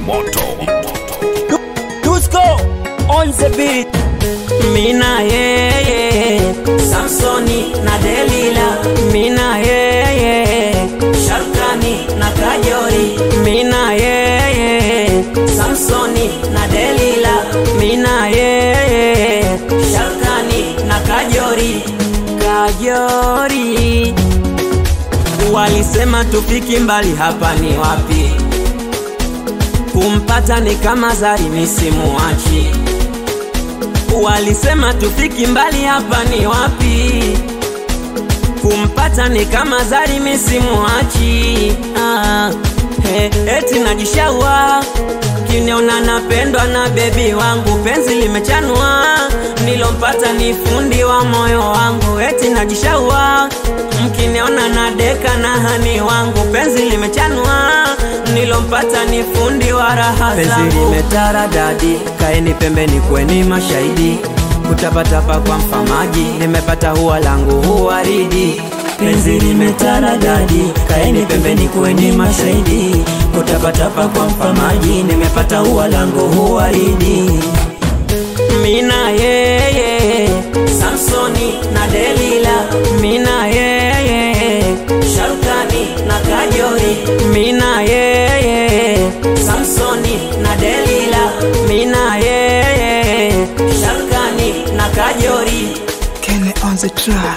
moto Dusko on the beat. Mina yeye Samsoni na Delila Mina yeye Sharkani na Kajori Mina yeye Samsoni na Delila Mina yeye Sharkani na Kajori Kajori Walisema tufiki mbali hapa ni wapi kumpata ni kama zari misimuachi walisema tufiki mbali hapa ni wapi kumpata ni kama zari misimuachi ah, he, eti najishaua kiniona napendwa na bebi wangu penzi limechanua nilompata ni fundi wa moyo wangu eti najishaua mkiniona na deka na hani wangu penzi limechanua nilompata ni fundi wa raha penzi limetara dadi kaeni pembeni kweni mashahidi kutapatapa kwa mfamaji nimepata huwa langu huwaridi penzi limetara dadi kaeni pembeni kweni mashahidi kutapatapa kwa mfamaji nimepata huwa langu huwaridi mina yeye Samsoni na Delila mina yeye Sharkani na Kajori mina yeye Samsoni na Delila mina yeye Sharkani na Kajori Kenny on the track.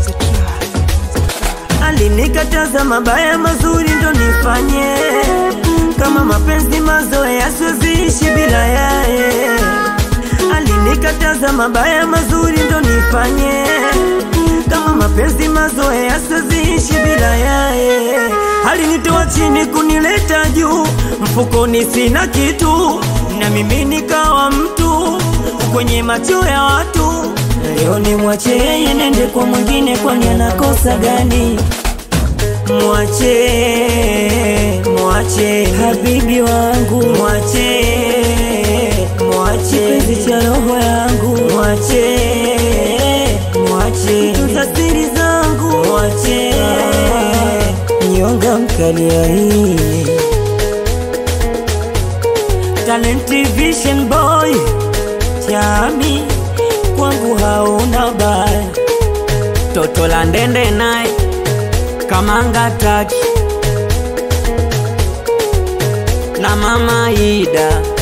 alinikataza mabaya mazuri ndo nifanye kama mapenzi mazoea siweziishi bila yaye alinikataza mabaya mazuri ndo nifanye kama mapenzi mazoea siweziishi bila yaye alinitoa chini kunileta juu mfukoni sina kitu na mimi nikawa mtu kwenye macho ya watu leo ni mwache yeye nende kwa mwingine kwani anakosa gani mwache mwache habibi wangu mwache mwache kipenzi cha roho yangu mwache mwache tunza siri zangu mwache nyonga mkalia hii Talent Vision Boy chami kwangu hauna baya toto la ndende naye kamanga taki na mama Ida